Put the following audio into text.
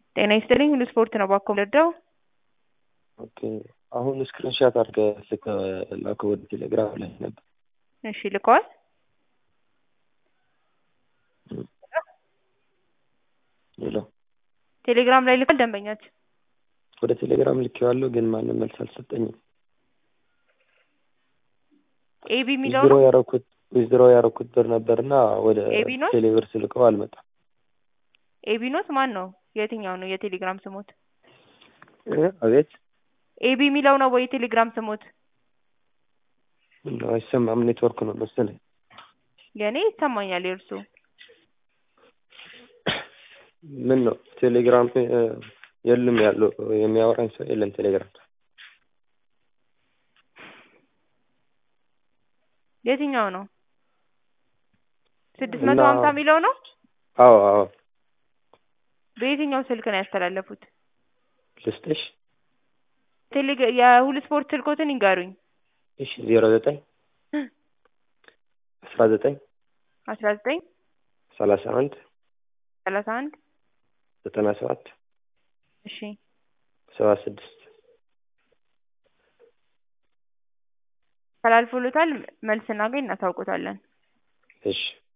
ጤና ይስጥልኝ ሁሉ ስፖርት ነው ባኮ ልርዳው? ኦኬ አሁን ስክሪንሻት አድርገህ ልክ ላከው ወደ ቴሌግራም ላይ ነበር። እሺ ልከዋል? ሄሎ ቴሌግራም ላይ ልኳል ደንበኛችን? ወደ ቴሌግራም ልኬዋለሁ፣ ግን ማንም መልስ አልሰጠኝም። ኤቢ የሚለው ዊዝድሮ ነው? ያረኩት ዊዝድሮ ያረኩት ብር ነበርና ወደ ኤቢ ነው? ቴሌብር ስልከው አልመጣም። ኤቢ ኖት ማን ነው? የትኛው ነው የቴሌግራም ስሞት? እ አቤት ኤቢ የሚለው ነው ወይ የቴሌግራም ስሞት? ምነው አይሰማም? ኔትወርክ ነው መሰለኝ። የእኔ ይሰማኛል የእርሱ ምን ነው ቴሌግራም እ የለም ያለው የሚያወራኝ ሰው የለም ቴሌግራም የትኛው ነው? ስድስት እና- መቶ ሀምሳ የሚለው ነው? አዎ አዎ በየትኛው ስልክ ነው ያስተላለፉት? ልስጥሽ ቴሌግ የሁሉ ስፖርት ስልኮትን ይንገሩኝ። እሺ ዜሮ ዘጠኝ አስራ ዘጠኝ አስራ ዘጠኝ ሰላሳ አንድ ሰላሳ አንድ ዘጠና ሰባት እሺ ሰባ ስድስት ተላልፎሎታል። መልስ እናገኝ እናሳውቆታለን። እሺ